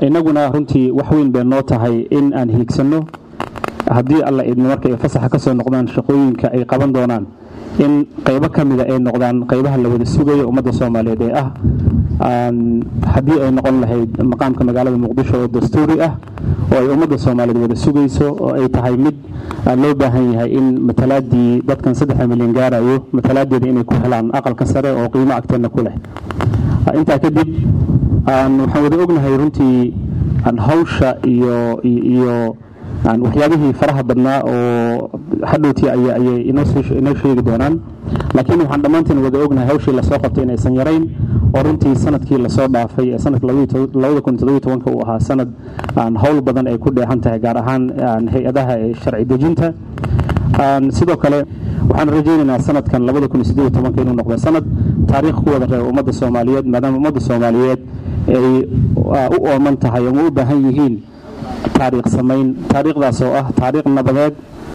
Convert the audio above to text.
innaguna runtii wax weyn bay noo tahay in aan hiigsanno haddii alla idmo marka ay fasaxa ka soo noqdaan shaqooyinka ay qaban doonaan in qaybo ka mida ay noqdaan qaybaha la wada sugayo ummadda soomaaliyeed ee ah haddii ay noqon lahayd maqaamka magaalada muqdisho oo dastuuri ah oo ay ummadda soomaaliyeed wada sugayso oo ay tahay mid loo baahan yahay in matalaadii dadkan saddexa milyan gaarayo matalaadeeda inay ku helaan aqalka sare oo qiimo agteenna ku leh intaa kadib waxaan wada ognahay runtii hawsha iyo iyo waxyaabihii faraha badnaa oo hadhowtii ayay inoo sheegi doonaan laakiin waxaan dhammaanteen wada ognahay hawshii lasoo qabtay inaysan yarayn oo runtii sanadkii lasoo dhaafay ee sanadka uu ahaa sanad howl badan ay ku dheehan tahay gaar ahaan hay-adaha ee sharci dejinta sidoo kale waxaan rajaynaynaa sanadkan inuu noqdo sanad taariikh ku wada reeba ummadda soomaaliyeed maadaama ummadda soomaaliyeed ay u ooman tahay ama u baahan yihiin taariikh samayn taariikhdaas oo ah taariikh nabadeed